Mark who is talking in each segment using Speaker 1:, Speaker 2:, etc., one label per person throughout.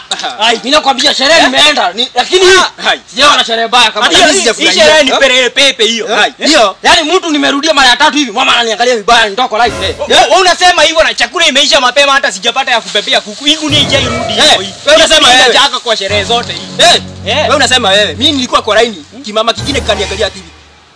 Speaker 1: Ai.
Speaker 2: Mimi nakwambia sherehe nimeenda ni- lakini
Speaker 1: Hai.
Speaker 2: sijaona sherehe baya kama
Speaker 1: Hadi
Speaker 2: hii.
Speaker 1: hii-
Speaker 2: Hii
Speaker 1: hii
Speaker 2: sherehe
Speaker 1: sherehe
Speaker 2: ni
Speaker 1: ni perere pepe hiyo. Hai.
Speaker 2: Ndio. Yaani mtu nimerudia mara ya tatu hivi, mama ananiangalia vibaya nitoko live. Eh.
Speaker 1: Wewe unasema hivyo na chakula imeisha mapema hata sijapata ya kupepea kuku. Hii gunia ijairudi
Speaker 2: Eh,
Speaker 1: hivyo hii.
Speaker 2: wewe unasema
Speaker 1: Hii
Speaker 2: wewe.
Speaker 1: inataka kwa sherehe zote hii.
Speaker 2: Eh.
Speaker 1: Eh.
Speaker 2: Wewe unasema wewe, mimi nilikuwa kwa laini, kimama kingine kaniangalia TV.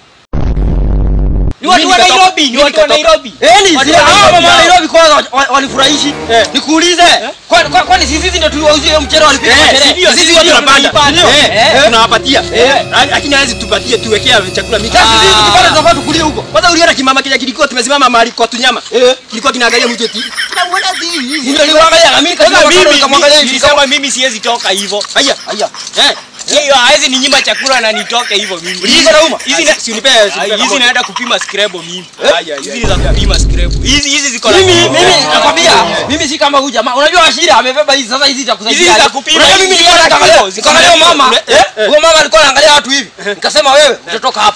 Speaker 1: Ni watu wa
Speaker 2: Mimi nikatoka-
Speaker 1: Nairobi, ni
Speaker 2: mimi
Speaker 1: watu wa
Speaker 2: nikatoka.
Speaker 1: Nairobi.
Speaker 2: Eh, ni
Speaker 1: Watu
Speaker 2: zile
Speaker 1: wa
Speaker 2: hao
Speaker 1: Nairobi
Speaker 2: mama wa
Speaker 1: hao.
Speaker 2: Nairobi kwanza wa- wa- wanifurahishi.
Speaker 1: Eh.
Speaker 2: Nikuulize, kwani kwa- kwani sisi ndio tuliwauzia hiyo mchele walipika kwa
Speaker 1: Eh,
Speaker 2: sherehe?
Speaker 1: si ndio,
Speaker 2: Sisi
Speaker 1: sisi
Speaker 2: ndio
Speaker 1: ndio
Speaker 2: tunapanda.
Speaker 1: tunapanda.
Speaker 2: Eh,
Speaker 1: Eh.
Speaker 2: eh, tunawapatia.
Speaker 1: Eh.
Speaker 2: Lakini hawezi tupatie tuwekea chakula mingi.
Speaker 1: Ah.
Speaker 2: Sasa sisi tukipata tunafaa tukulie huko. Kwanza uliona kimama kile kilikuwa tumesimama mahali kwa tunyama. Kilikuwa kinaangalia mtu eti. Tunamwona hivi. Ndio niwaangalia na mimi
Speaker 1: Sasa
Speaker 2: kama
Speaker 1: mimi
Speaker 2: nikamwangalia hivi.
Speaker 1: nilisema mimi siwezi toka hivyo.
Speaker 2: Haya, haya. Eh.
Speaker 1: Hiyo hawezi ninyima chakula na nitoke hivyo mimi.
Speaker 2: Uliiza na uma?
Speaker 1: Hizi na-
Speaker 2: Si unipe, si unipe
Speaker 1: Ah, hizi
Speaker 2: pamoja.
Speaker 1: naenda kupima scrabo mimi.
Speaker 2: Eh?
Speaker 1: Haya, hizi ni za kupima scrabo. Hizi hizi ziko na
Speaker 2: Mimi
Speaker 1: kipimo.
Speaker 2: mimi nakwambia mimi si kama huyu jamaa. Unajua Ashira amebeba hizi sasa hizi za kusaidia.
Speaker 1: Hizi za kupima,
Speaker 2: Unajua
Speaker 1: hizi
Speaker 2: mimi
Speaker 1: ziko na
Speaker 2: nilikuwa
Speaker 1: kilo,
Speaker 2: naangalia
Speaker 1: ziko na
Speaker 2: nikaangalia
Speaker 1: kilo.
Speaker 2: mama.
Speaker 1: Eh,
Speaker 2: eh, Huyo mama alikuwa anaangalia watu hivi. Nikasema wewe utatoka hapa.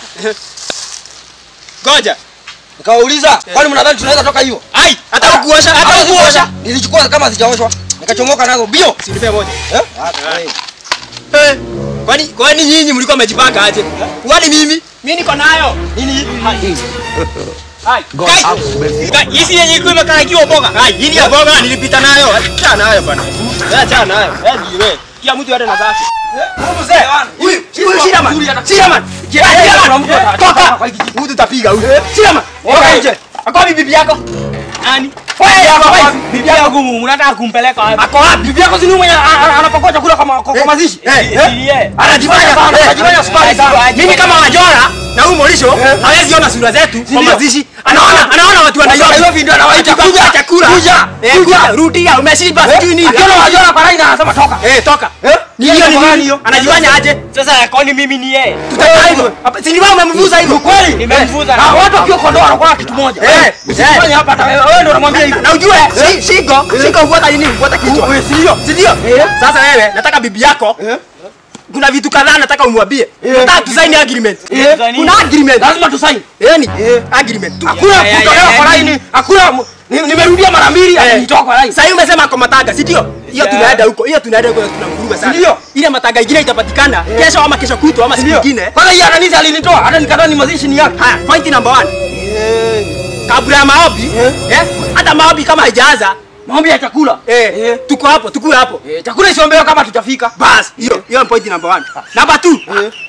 Speaker 1: Ngoja.
Speaker 2: Nikawauliza, kwani mnadhani tunaweza toka hiyo?
Speaker 1: Ai, hata kuosha, hata
Speaker 2: Hata
Speaker 1: kuosha.
Speaker 2: kuosha. Nilichukua kama zijaoshwa. Nikachomoka nazo bio. Si nipe moja. Eh?
Speaker 1: Eh, Kwani kwani nyinyi mlikuwa mmejipanga aje?
Speaker 2: Kwani mimi?
Speaker 1: Mimi niko nayo.
Speaker 2: Nini?
Speaker 1: Hai. Kai. Kai, hizi yenye iko imekarakiwa mboga. Hai, hii ni ya mboga nilipita nayo.
Speaker 2: Acha nayo bana. Acha nayo. Eh, wewe.
Speaker 1: Kila mtu aende na zake.
Speaker 2: Mzee, huyu huyu Shiraman. Shiraman. Shiraman. Toka. Huyu tutapiga huyu. Shiraman. Toka nje. Akwa bibi yako.
Speaker 1: Nani?
Speaker 2: Wewe hapa wapi?
Speaker 1: Bibi yako unataka kumpeleka wapi?
Speaker 2: Ako wapi? Bibi yako si ni mwenye anapakoa chakula kama kwa kwa mazishi?
Speaker 1: Eh.
Speaker 2: Anajifanya sana, anajifanya spy sana.
Speaker 1: Mimi kama wajora na huyu Morisho hawezi ona sura zetu kwa
Speaker 2: ndio?
Speaker 1: mazishi. Anaona anaona watu wa Nairobi.
Speaker 2: Nairobi ndio anawaita kuja
Speaker 1: chakula.
Speaker 2: Kuja.
Speaker 1: Eh, kuja. Rudia umeshiba sijui nini.
Speaker 2: Akiona wajora kwa line anasema toka.
Speaker 1: Eh, toka.
Speaker 2: Eh?
Speaker 1: Ni hiyo ni
Speaker 2: Kwa
Speaker 1: nini?
Speaker 2: hiyo?
Speaker 1: Anajifanya aje? Sasa kwani mimi ni yeye?
Speaker 2: Tutakaa hivyo.
Speaker 1: Hapa si ni wewe umemvuza hivyo?
Speaker 2: Kweli?
Speaker 1: Nimemvuza.
Speaker 2: Ah, watu wakiwa kondoo wanakuwa kitu moja.
Speaker 1: Eh,
Speaker 2: Usifanye hapa hata wewe wewe ndio unamwambia hivyo.
Speaker 1: Na ujue shi- shingo, shingo hufuata nini? Hufuata kichwa.
Speaker 2: Wewe si ndio?
Speaker 1: Si ndio? Sasa wewe nataka bibi yako kuna vitu kadhaa nataka umwambie. Nataka tusaini agreement.
Speaker 2: Eh.
Speaker 1: Kuna agreement.
Speaker 2: Lazima tusaini.
Speaker 1: Yaani agreement. tu.
Speaker 2: Hakuna
Speaker 1: Ya, ya,
Speaker 2: kutolewa
Speaker 1: ya,
Speaker 2: kwa
Speaker 1: ya,
Speaker 2: line. Hakuna ni- nimerudia mara mbili
Speaker 1: Eh.
Speaker 2: alinitoa kwa line.
Speaker 1: Sasa hivi umesema ako mataga, si ndio? Hiyo tunaenda huko. Hiyo tunaenda huko tunamvuruga sana.
Speaker 2: Ndio.
Speaker 1: Ile mataga ingine itapatikana kesho ama kesho kutwa ama siku
Speaker 2: Ndio.
Speaker 1: nyingine.
Speaker 2: Kwanza hii ananisi alinitoa hata nikadhani ni mazishi ni yake.
Speaker 1: Haya, point number one. Kabla ya maombi, eh? Hata maombi kama haijaanza,
Speaker 2: Maombi ya chakula.
Speaker 1: eh, tuko hapo, tukue hapo.
Speaker 2: Eh, chakula isiombewe kama tutafika.
Speaker 1: Bas, hiyo hiyo ni point number one. Number two.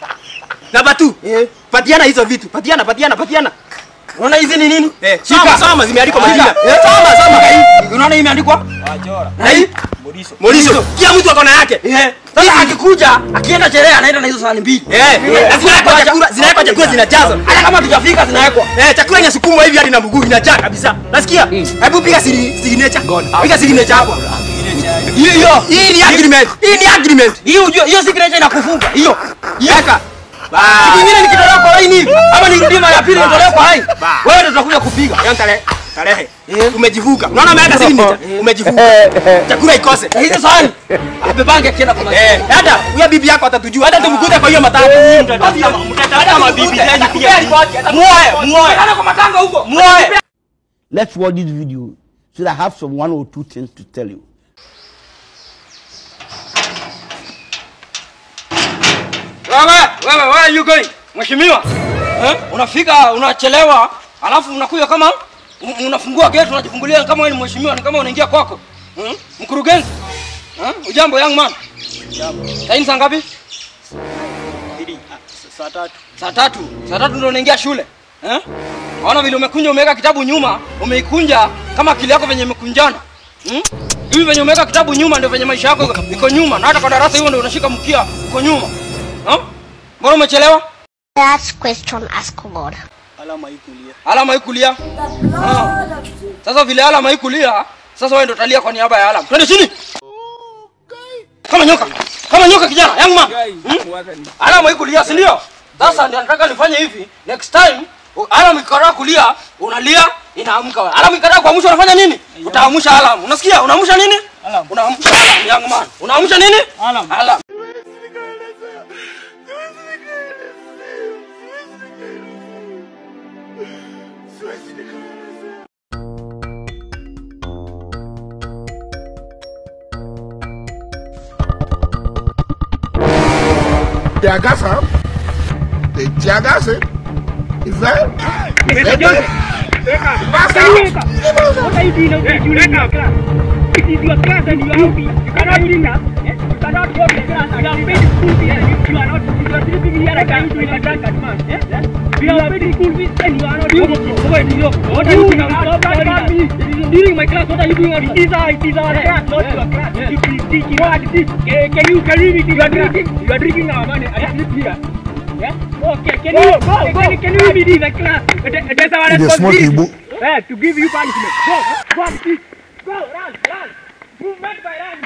Speaker 1: Number two.
Speaker 2: Eh.
Speaker 1: Patiana hizo vitu. Patiana, patiana, patiana.
Speaker 2: Unaona hizi ni nini?
Speaker 1: Eh,
Speaker 2: Shika.
Speaker 1: soma, soma zimeandikwa
Speaker 2: Shika.
Speaker 1: majina.
Speaker 2: Eh,
Speaker 1: Soma, soma.
Speaker 2: Unaona hii imeandikwa? Na hii?
Speaker 1: Moriso. Kila mtu ako na yake.
Speaker 2: Eh. Sasa akikuja, akienda sherehe anaenda na hizo sahani mbili.
Speaker 1: Eh, zinawekwa chakula, zinawekwa chakula zinajazwa.
Speaker 2: Hata kama tujafika zinawekwa.
Speaker 1: Eh, chakula inasukumwa hivi hadi na mguu inajaa kabisa. Nasikia? Hebu piga siri signature. Piga signature hapo.
Speaker 2: Hiyo hiyo.
Speaker 1: Hii ni agreement. Hii ni agreement.
Speaker 2: Hiyo ujue hiyo signature inakufunga. Hiyo.
Speaker 1: Weka.
Speaker 2: Siku nyingine nikitolewa kwa line hivi ama nirudie mara ya pili nitolewe kwa line.
Speaker 1: Ba.
Speaker 2: Wewe ndio utakuja kupiga.
Speaker 1: Yaani tarehe tarehe. Umejivuka. Unaona umeweka signature? Umejivuka. Chakula ikose.
Speaker 2: Na hizo sahani abebange akienda kwa line.
Speaker 1: Eh, hata huyo bibi yako atatujua. Hata tumkute kwa hiyo matatu. Mtatafuta mabibi zenyu pia. Muoe, muoe.
Speaker 2: Hata kwa matanga huko.
Speaker 1: Muoe.
Speaker 3: Let's watch this video so that I have some one or two things to tell you.
Speaker 2: Wewe, wewe, where are you going? Mheshimiwa. Eh? Unafika unachelewa, alafu unakuja kama un- unafungua gate unajifungulia kama wewe ni mheshimiwa, ni kama unaingia kwako. Hmm? Mkurugenzi. Eh? Ujambo young man. Ujambo. Saa saa ngapi?
Speaker 1: Saa tatu.
Speaker 2: Saa tatu. Saa tatu ndio unaingia shule. Eh? Naona vile umekunja umeweka kitabu nyuma, umeikunja kama akili yako venye imekunjana. Hmm? Hivi venye umeweka kitabu nyuma ndio venye maisha yako iko- iko nyuma. Na hata kwa darasa hiyo ndio unashika mkia uko nyuma. Eh? Mbona umechelewa?
Speaker 4: That's question ask God.
Speaker 1: Alama hii kulia.
Speaker 2: alama ikulia ah. sasa vile alama ikulia sasa wewe ndo utalia kwa niaba ya alama twende chini kama nyoka kama nyoka kijana young man hmm? alama ikulia si ndio sasa ndio nataka nifanye hivi next time u- alama ikikataa kulia unalia inaamka wewe alama ikikataa kuamsha unafanya nini utaamsha alama unasikia unaamsha nini unaamsha alama young man unaamsha nini alama alama
Speaker 5: They are gas up. They tear gas it. Is that?
Speaker 6: Mr. Johnson,
Speaker 5: Pass
Speaker 6: can you
Speaker 5: out.
Speaker 6: wake up? What are you doing now? You in your class. It is your class and you are out. You cannot do that. You cannot go to class. You are paid school fees and you, you are not. You are sleeping here like a like a drunkard man. Eh? We are paid school fees and you are not. You, what, you, what are you doing? Stop that me. During my class, what are you doing? It is our, it is our class, not your class. You is teaching. What is this? Can can you can you read it? You are drinking. You are drinking our money. I sleep here. Yeah? Okay, can you, can, can, can you read in the class? That- That's our
Speaker 5: It is small
Speaker 6: responsibility.
Speaker 5: Igbo.
Speaker 6: Eh, to give you punishment. Go, go and see. Go, run, run. Movement by run.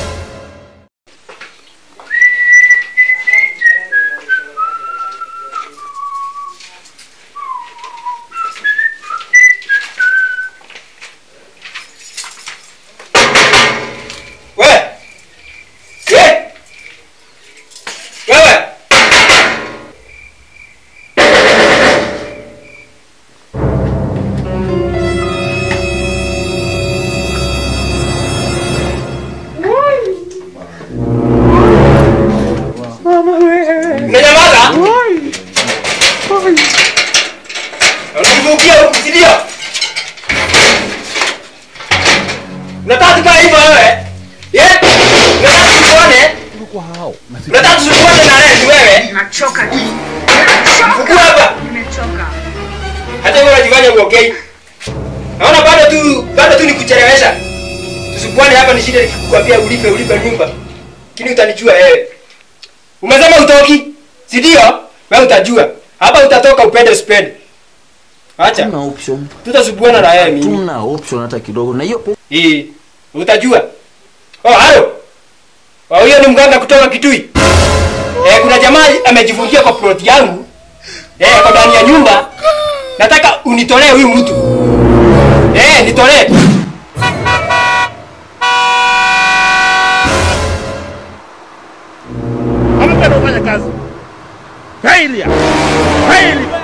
Speaker 2: Wewe! Ye! Wewe! Umenyamaza? Unanivukia huku, si ndio? Unataka tukae hivyo wewe? Ye? Unataka tukuone? Unataka tukuone na Rezi wewe?
Speaker 7: Nachoka tu.
Speaker 2: Fukua hapa.
Speaker 7: Nimechoka.
Speaker 2: Hata wewe unajifanya uokei. Naona bado tu bado tu nikuchelewesha. Tusikuane hapa nishinde nikikwambia ulipe ulipe nyumba. Lakini utanijua wewe. Umesema utoki? Si ndio? Wewe utajua. Hapa utatoka upende usipende. Acha.
Speaker 8: Tuna option.
Speaker 2: Tutasubuana na wewe mimi.
Speaker 8: Tuna option hata kidogo. Na hiyo pesa
Speaker 2: Eh, utajua. Oh, halo. Oh, huyo ni mganga kutoka Kitui. Eh, kuna jamaa amejifungia kwa plot yangu. Eh, kwa ndani ya nyumba. Nataka unitolee huyu mtu. Eh, nitolee.
Speaker 5: Hamtaka kufanya kazi. Failure. Failure.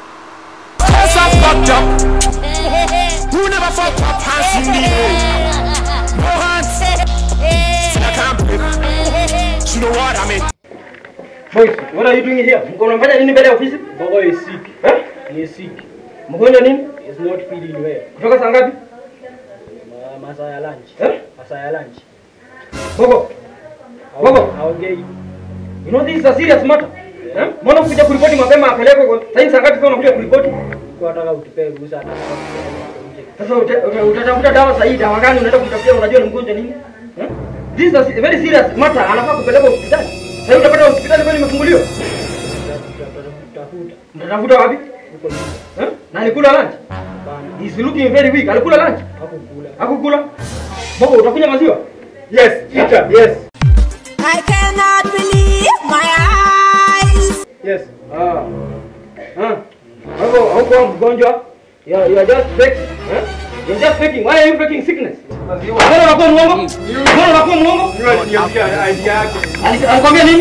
Speaker 2: Boys, what are you doing here? Mko unafanya nini mbele ya ofisi?
Speaker 1: Bogo is sick.
Speaker 2: Eh?
Speaker 1: He is sick.
Speaker 2: Mgonjwa nini?
Speaker 1: He is not feeling well.
Speaker 2: Kutoka saa ngapi?
Speaker 1: Ma- Masaa ya lunch.
Speaker 2: Eh?
Speaker 1: Masaa ya lunch.
Speaker 2: Bogo. Bogo.
Speaker 1: Haongei.
Speaker 2: You know this is a serious matter. Eh? Mbona kuja kuripoti mapema apelekwe kwa sasa saa ngapi sasa unakuja kuripoti?
Speaker 1: Kwa nataka utupee ruhusa hata kama tunaenda nje.
Speaker 2: Sasa uta- uta- utatafuta dawa sahihi, dawa gani unaenda kumtafutia unajua ni mgonjwa nini? Eh? This is a se- very serious matter, anafaa kupelekwa hospitali. Sasa utapata hospitali kwani imefunguliwa?
Speaker 1: Tutafuta.
Speaker 2: Mtatafuta wapi?
Speaker 1: Huko nje.
Speaker 2: Eh? Na alikula lunch?
Speaker 1: Hapana.
Speaker 2: He's looking very weak. Alikula lunch?
Speaker 1: Hakukula.
Speaker 2: Hakukula? Bogo utakunywa maziwa? Yes, eat Yes.
Speaker 7: I cannot believe my eyes.
Speaker 2: Yes. Ah. Ah. Hapo hauko mgonjwa. You are, you are just fake. Eh? You're just faking. Why are you faking sickness? Mbona unakuwa muongo? Mbona unakuwa muongo? Ali- Alikwambia nini?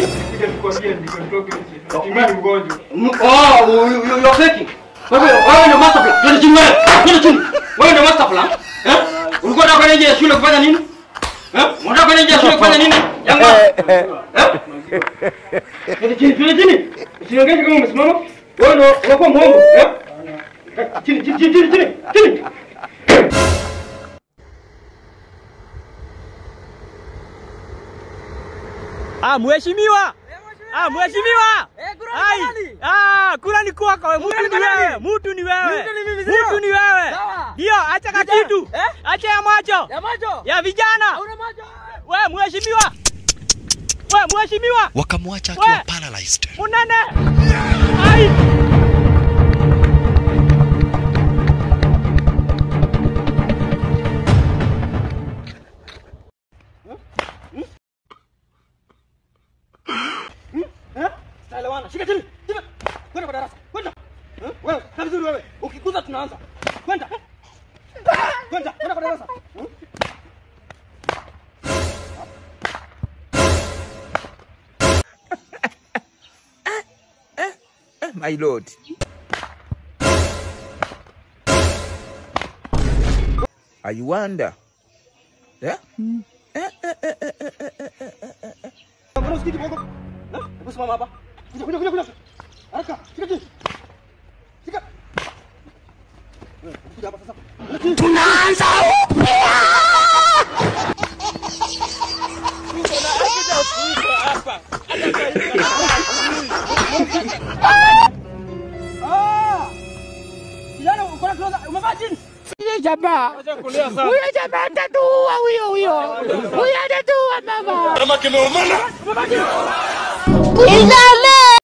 Speaker 2: M- Oh, you, you, you are faking. Wewe wewe ndio master plan. Twende chini wewe. Twende chini. Wewe ndio master plan. Eh? Ulikuwa unataka kwenda nje ya shule kufanya nini? Eh? Unataka kwenda nje ya shule kufanya nini? Yangu. Eh? Twende chini, twende chini. Usiongeze kama umesimama. Wewe ndio unakuwa muongo. Eh? Chini, chini, chini, chini, chini. Chini.
Speaker 1: Ah, mheshimiwa. Ah, mheshimiwa. Ai. Ah, kula ni kwako wewe. Mtu ni wewe. Mtu ni wewe. Mtu ni wewe. Ndio, acha kakitu. Acha ya macho. Ya macho. Ya vijana. Wewe mheshimiwa. Wewe mheshimiwa.
Speaker 9: wakamwacha
Speaker 1: We!
Speaker 9: akiwa paralyzed.
Speaker 1: Munene. Ai. Elewana, shika chini. Shika. Kwenda kwa darasa. Kwenda. Eh? Wewe, kaa vizuri wewe. Ukikuza tunaanza. Kwenda. Kwenda, kwenda kwa darasa. Hmm?
Speaker 10: my lord. I wonder. Yeah?
Speaker 1: Mbona usikiti bongo? Eh? Hebu simama hapa.
Speaker 2: Kuja kuja kuja. Haraka. Shika chini. Shika. Kuja hapa sasa.
Speaker 7: Tunaanza
Speaker 2: Ah! Kijana uko na trouser, umevaa jeans?
Speaker 7: Huyo jamaa. Huyo jamaa atatuua huyo huyo. Huyo atatuua mama.
Speaker 2: Kama kimeumana.
Speaker 7: Nisamehe.